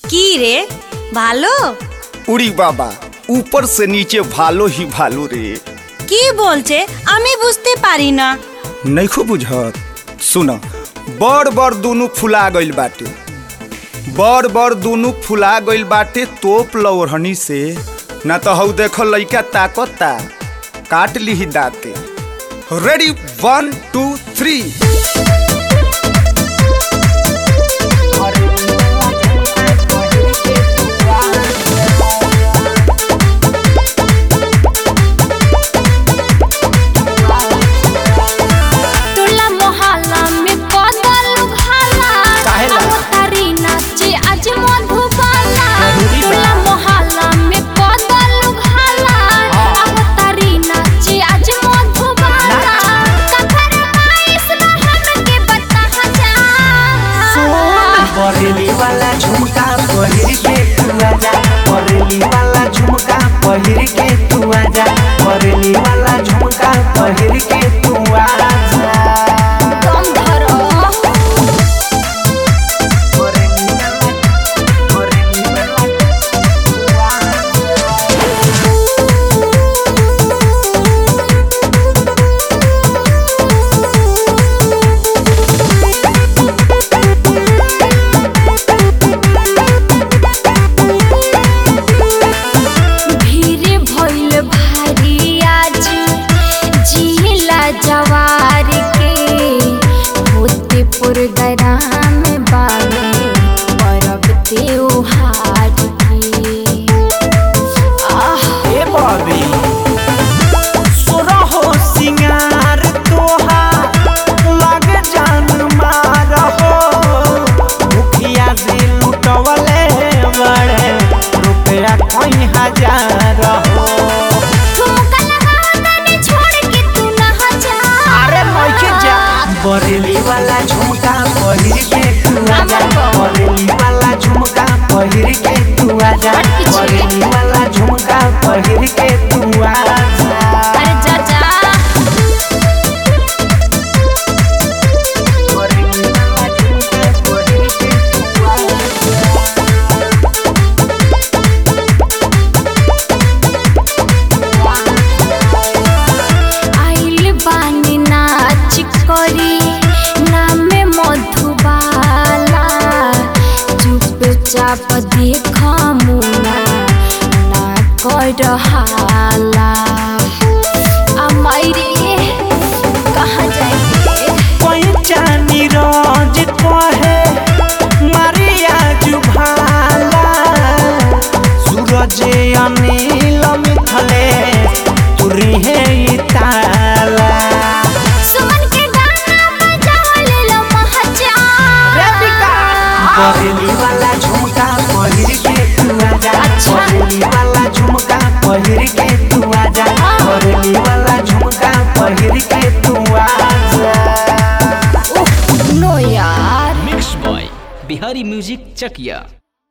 কি রে ভালো উড়ি বাবা উপর से नीचे ভালো ही ভালো রে কি বলছে আমি বুঝতে পারি না नइखो बुझत सुन बड़ बड़ दुनु फुला गइल बाटे बड़ बड़ दुनु फुला गइल बाटे तोप लौरहनी से ना तो हऊ देखो लइका ताकता काट लीही दाते रेडी वन टू थ्री टोला मोहल्ला में बदल भाला काहेला? तारी नाचे आज मधुबाला टोला मोहल्ला में बदल भाला तारी नाचे आज मधुबाला कखर आइस न हमके बता जा बरेली वाला झुमका पहिर के तू आजा बरेली वाला झुमका पहिर के तू आजा बरेली वाला झुमका पहिर के तू आजा दम धरो बरेली वाला बरेली वाला भीड़ भइल भारी आज जिला जवार के होते पुरगराम बामे परब त्योहार के आह ए बबी सुरहो सिंगार तोहार लग जान मार हो मुखिया से लुटवले बड़े रुपया कोई हजार हो ठुमका लगाओ तनी छोड़ के तू ना जा अरे लइके जा बरेली वाला झुमका पहिर के तू आजा बरेली वाला झुमका पहिर के तू आजा बरेली वाला झुमका पहिर के तू आजा अरे जा जा बरेली वाला झुमका पहिर के तू आजा आइल बानी नाच करी नामे मधुबाला चुपचाप देख मुना ना कर हाला अमाइरे कहाँ जाएंगे पैचानी रोज कहे मारिया जुभाला सूरज अनिल मिथले तुरी है ई ताला सुमन के गाना बजाओ ले लो महजा बरेली वाला झुमका पहिर के तू आजा अच्छा। बरेली वाला झुमका पहिर के तू आजा बरेली वाला झुमका पहिर के तू आजा नो यार mix by Bihari music Chakiya